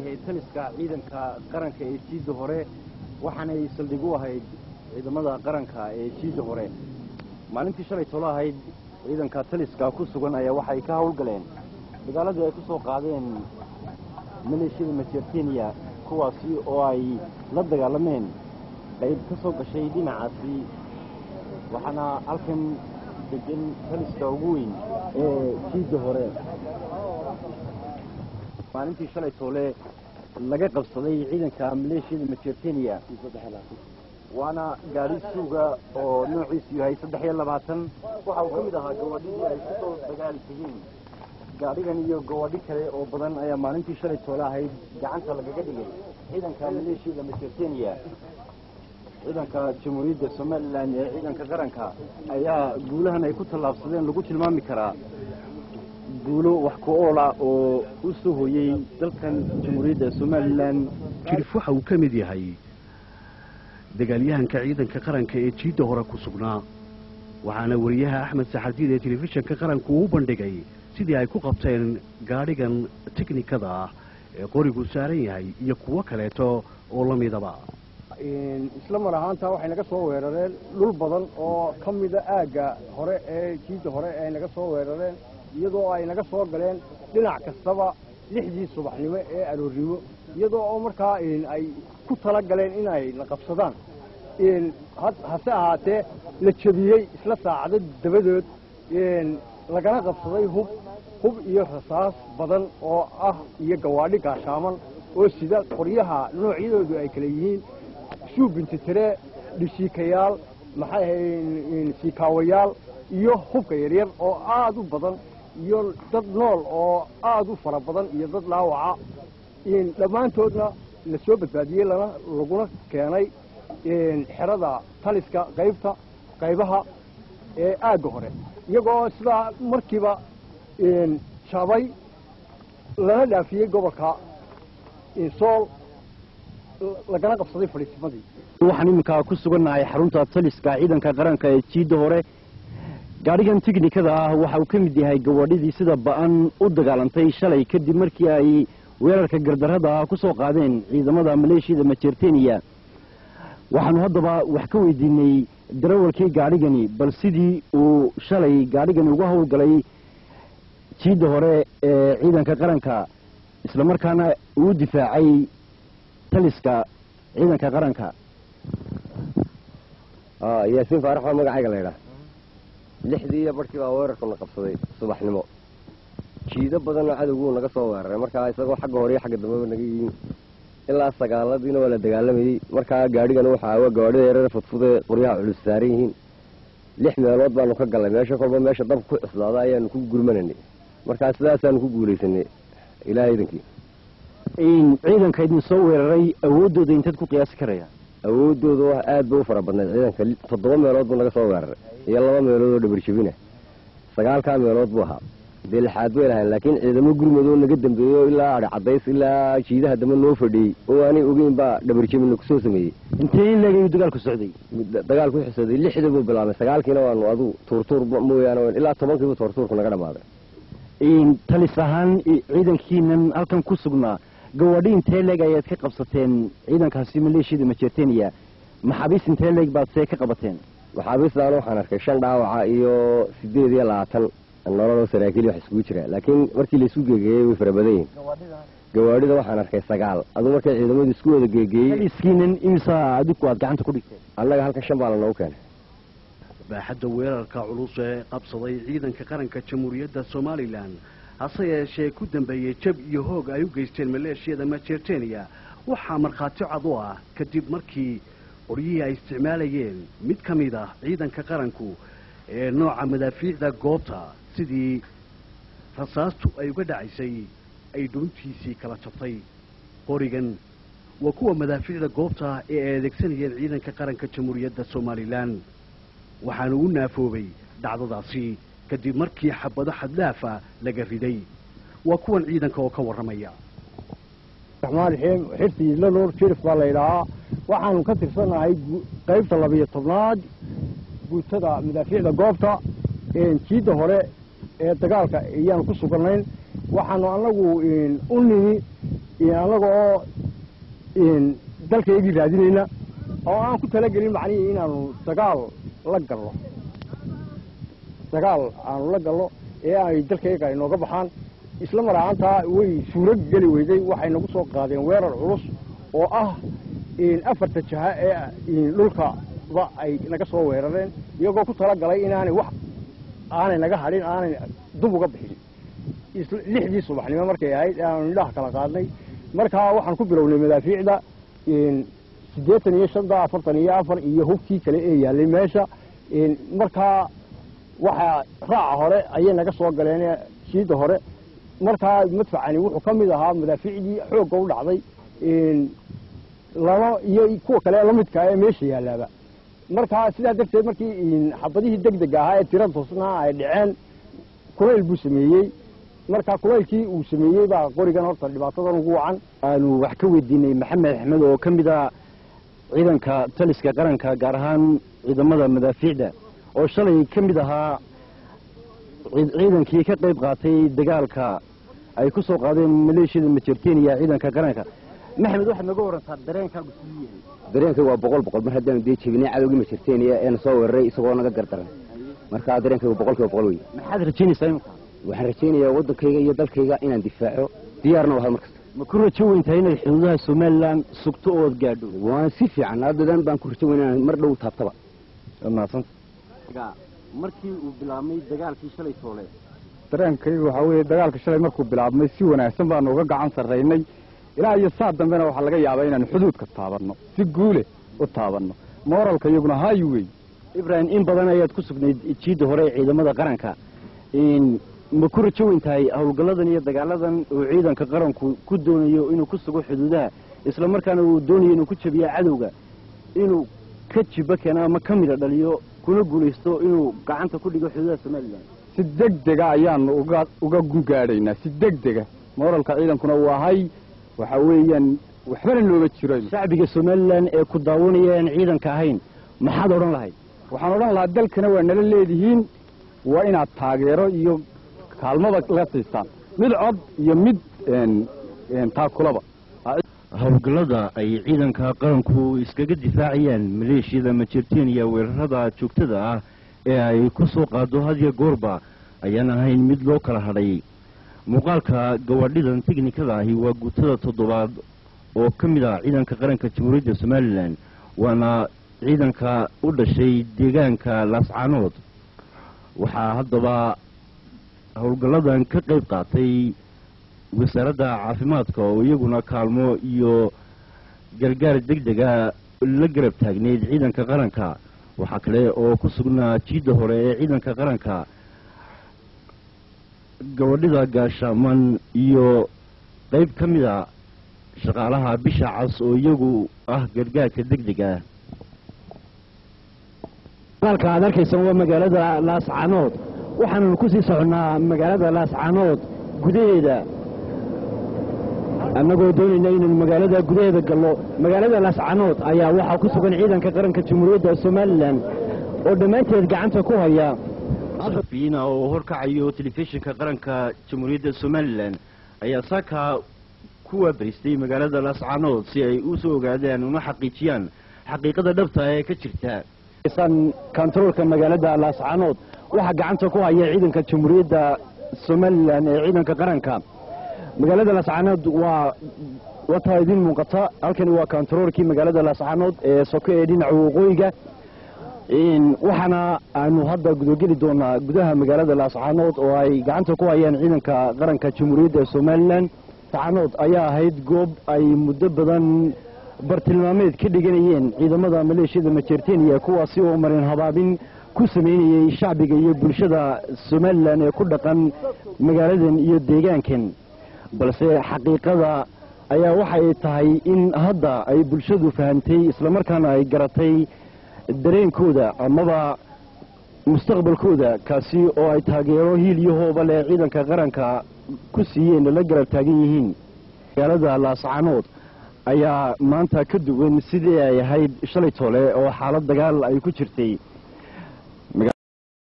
ahayd taliska ciidanka qaranka ee jiidda hore waxaanay saldhig u ahayd ciidamada qaranka ee jiidda hore maalintii shalay tolo ahayd ciidanka taliska ku sugan ayaa waxay ka howlgaleen dagaaladii ay ku soo qaadeen maleeshiyada majerteniya kuwaasi oo ay la dagaalameen qayb ka soo gashay dhinacaasi waxaana halkan degan taliska ugu weyn ee jiidda hore maalintii shalay toole laga qabsaday ciidanka maleeshiyada majerteniya waana gaari suuga oo noociisu yahay saddex iyo labaatan waxa uu ka mid ahaa gawadhidii ay ku soo dagaali tegeen gaadhigan iyo gawadhi kale oo badan ayaa maalintii shalay toole ahayd gacanta lagaga dhigay ciidanka maleeshiyada majerteniya ciidanka jamhuuriyadda somalilan ee ciidanka qaranka ayaa guulahan ay ku tallaabsadeen lagu tilmaami karaa guulo wax ku-oola oo u soo hoyey dalkan jamhuuriyadda somalilan jirif waxa uu ka mid yahay dagaalyahanka ciidanka qaranka ee jiidda hore ku sugnaa waxaana wariyaha axmed saxardiid ee telefishinka qaranku uu bandhigay sidii ay ku qabteen gaadhigan tiknikada ah ee qorigu saaran yahay iyo kuwo kaleeto oo la midaba isla mar ahaanta waxay naga soo weerareen dhul badan oo ka mida aagga hore ee jiidda hore ay naga soo weerareen iyadoo ay naga soo galeen dhinac kastaba lixdii subaxnimo ee aroornimo iyadoo oo markaa ay ku tala galeen inay na qabsadaan hase ahaatee la jebiyey isla saacado dabadood lagana qabsaday hub hub iyo rasaas badan oo ah iyo gawaadhi gaashaaman oo sida qoryaha noocyadoodu ay kala yihiin suubintitiree dhishiikayaal maxay ahayd siikaawayaal iyo hubka yaryar oo aada u badan iyo dad nool oo aada u fara badan iyo dad dhaawaca dhammaantoodna la soo badbaadiyey lana laguna keenay xerada taliska qaybta qaybaha ee aagga hore iyagoo sidaa markiiba jabay lana dhaafiyey gobolka sool lagana qabsaday fadhiisimadii waxaan iminkaa ku sugannahay xarunta taliska ciidanka qaranka ee jiidda hore gaadhigan tiknikada ah waxa uu ka mid yahay gawadhidii sida ba-an u dagaalantay shalay kadib markii ay weerarka gardarrada ah ku soo qaadeen ciidamada maleeshiyada majerteniya waxaanu haddaba wax ka weydiinay darawalkii gaadhigani bal sidii uu shalay gaadhigani uga howlgalay jiidda hore ee ciidanka qaranka islamarkaana uu difaacay taliska ciidanka qaranka yaasiin faarax baa magacayga la ydhaha lixdii iyo barhkii baa weerarkuna qabsaday subaxnimo jiido badanoo cadowguu naga soo weeraray markaa isagoo xagga hore iyo xagga dambeba naga yihiin ilaa sagaaladiina waa la dagaalamayey markaa gaadhigana waxa waa gawaadhida yareer fudfude qoryaha culus saaran yihiin lix meelood baanu ka gallay meesha kolba meesha dab ku cuslaada ayaanu ku gurmananay markaa sidaasaanu ku guulaysanay ilaaha idankii ciidanka idin soo weeraray awooddooda intaad ku qiyaasi karaya awooddooda aad bay u fara badnayd ciidanka toddoba meelood buu naga soo weeraray iyo laba meelood oo dhabarjabina sagaalkaa meelood buu ahaa dee lixaad bay lahayn laakiin ciidamo gurmud oo naga dambeeyo ilaa adhi cadays ilaa jiidaha dambe noo fadhiyey oo aanay ogeyn baa dhabarjabina kusoo sameeyey intee in leegayuu dagaalku socday dagaalku xusaday lixda buu bilaabay sagaalkiina waanu adu tuurtuur mooyaane ilaa tobankiibu tuurtuurku naga dhamaaday talis ahaan ciidankiinan halkan ku sugnaa gawadhi intee leeg ayaad ka qabsateen ciidankaasi maleeshiyada majerteniya maxaabiis intee leeg baad see ka qabateen maxaabiistaan waxaan arkay shan dhaawaca iyo sideed iyo labaatan nololoo saraakiil wax iskugu jira laakiin markii laisu geegeeyey way fara badan yihin gawaadhida waxaan arkay sagaal aduu markay ciidamadu isku wada geegeeyey taliskiinan imisa adigu aad gacanta ku dhigteen annaga halkan shan baa lanoogu keenay baaxadda weerarka culus ee qabsaday ciidanka qaranka jamhuuriyadda somalilan hase yeeshee ku dambeeyey jab iyo hoog ay u geysteen maleeshiyada majerteniya waxaa markhaati cad u ah kadib markii qoryihii ay isticmaalayeen mid ka mid ah ciidanka qaranku ee nooca madaafiicda goobta sidii rasaastu ay uga dhacaysay ay dhuuntiisii kala jabtay qorigan waa kuwa madaafiicda goobta ee ay adeegsanayeen ciidanka qaranka jamhuuriyadda somalilan waxaana u naafoobay dhacdadaasi kadib markii xabado xaddaafa laga riday waa kuwan ciidanka oo ka warramaya raxmaan raxiim xirtii isla nuur jirif baa la yidhaahaa waxaanu ka tirsanahay qaybta labiyo tobnaad guutada madaafiicda goobta jiidda hore ee dagaalka ayaanu ku suganayn waxaanu annagu u nimi annaga oo dalkaygii raadinayna oo aan ku talagelin macnihii inaanu dagaal la gallo dagaal aanu la gallo ee ay dalkayga inooga baxaan isla mar ahaantaa way suuro geli weyday waxay nagu soo qaadeen weerar culus oo ah afarta jaha ee dhulkaba ay naga soo weerareen iyagoo ku talagalay inaanay wax aanay naga hadhin aanay dub uga bixin lixdii subaxnimo markay ahayd aanu indhaha kala qaadnay markaa waxaan ku bilownay madaafiicda siddeetan iyo shanta afartan iyo afar iyo hubkii kale ee yaallay meesha markaa waxaa raaca hore ayay naga soo galeen shiida hore markaa madfacani wuxuu ka mid ahaa madaafiicdii xoogga u dhacday laba iyo kuwa kale lamidkaa ee meesha yaalaaba markaa sidaa darteed markii xabadihii deg dega ahaa ee tira toosnaa ay dhaceen kulayl buu sameeyey markaa kulaylkii uu sameeyey baa qorigan horta dhibaatadan ugu wacan aanu wax ka weydiinay maxamed axmed oo ka mid ah ciidanka taliska qaranka gaar ahaan ciidamada madaafiicda oo shalay ka mid ahaa ciidankii ka qayb qaatay dagaalka ay ku soo qaadeen maleeshiyada majerteniya ciidanka qaranka maxamed waxaad naga warantaa dareenkaagu siduu yahay dareenka waa boqol boqol mar haddaanu dee jebinay cadowgii majerteniya eena soo weeraray isagoo naga gardaran markaa dareenkaygu boqol kiiba boqol wey maxaad rajaynaysaa imika waxaan rajaynayaa waddankayga iyo dalkayga inaan difaaco diyaarna waha markasta ma ku rajo weyntahay inaad xuduudaha somalilan sugto ood gaadho waan si fiican haddadan baan ku rajo weyn inaan mar dhow taabtaba mahadsanta markii uu bilaabmay dagaalkii shalay toole dareenkaygu waxaa weeye dagaalka shalay markuu bilaabmay si wanaagsan baanu uga gacan sarraynay ilaa iyo saa dambena waxaa laga yaabaa inaanu xuduudka taabanno si guule u taabanno mooralka iyaguna haayu wey ibrahim in badan ayaad ku sugnayd jiidda hore ee ciidamada qaranka ma ku rajo weyn tahay howlgalladan iyo dagaaladan uu ciidanka qaranku ku doonayo inuu ku sugo xuduudaha isla markaana uu doonayo inuu ku jabiyo cadowga inuu ka jiba keeno ama ka midha dhaliyo kuna guulaysto inuu gacanta ku dhigo xuduudaha somalilan si deg dega ayaanu uga uga gaadhaynaa si deg dega mooralka ciidankuna uu ahay waxa weeyaan waxbana looma jiro shacbiga somalilan ee ku daawanaya aan ciidanka ahayn maxaad odhan lahayd waxaan odhan lahaa dalkana waa nala leedihiin waa inaad taageero iyo kaalmada la siistaan mid cod iyo mid taakulaba howlgallada ay ciidanka qaranku iskaga difaacayaan maleeshiyada majerteniya weerarada joogtada ah ee ay ku soo qaado hadiyo goorba ayaan ahayn mid loo kala hadhay muuqaalka gawaadhidan teknikada ahi waa guutada toddobaad oo ka mid ah ciidanka qaranka jamhuuriyadda somalilan waana ciidanka u dhashay deegaanka laascaanood waxaa haddaba howlgalladan ka qayb qaatay wasaaradda caafimaadka oo iyaguna kaalmo iyo gargaar deg dega la garab taagneyd ciidanka qaranka waxaa kale oo ku sugnaa jiidda hore ee ciidanka qaranka gabadhida gaashaaman iyo qayb ka mid a shaqaalaha bisha cas oo iyagu ah gargaarka deg dega muuqaalka aad arkaysaan waa magaalada laascaanood waxaannu ku sii soconnaa magaalada laascaanood gudaheeda annagoo doonayna inaynu magaalada gudaheeda gallo magaalada laascaanood ayaa waxaa ku sugan ciidanka qaranka jamhuuriyadda somalilan oo dhammaanteed gacanta ku haya fiina oo horkacayo telefishinka qaranka jamhuuriyadda somalilan ayaa saaka ku waabaristay magaalada laascaanood si ay u soo ogaadaan una xaqiijiyaan xaqiiqada dhabta ee ka jirta kontaroolka magaalada laascaanood waxaa gacanta ku haya ciidanka jamhuuriyadda somalilan ee ciidanka qaranka magaalada laascaanood waa wataa idin muuqata halkani waa kontaroolkii magaalada laascaanood ee soko ee dhinaca waqooyiga waxaana aanu hadda gudogeli doonaa gudaha magaalada laascaanood oo ay gacanta ku hayaan ciidanka qaranka jamhuuriyadda somalilan laascaanood ayaa ahayd goob ay muddo badan bartilmaameed ka dhiganayeen ciidamada maleeshiyada majerteniya kuwaasi oo marin habaabin ku sameynayey shacbiga iyo bulshada somalilan ee ku dhaqan magaaladan iyo deegaankan balse xaqiiqada ayaa waxay tahay in hadda ay bulshadu fahamtay islamarkaana ay garatay dareenkooda amaba mustaqbalkooda kaasi oo ay taageero hiil iyo hooba leh ciidanka qaranka ku siiyeen la garab taagan yihiin magaalada laascaanood ayaa maanta ka duwan sidii ay ahayd shalay toole oo xaalad dagaal ay ku jirtay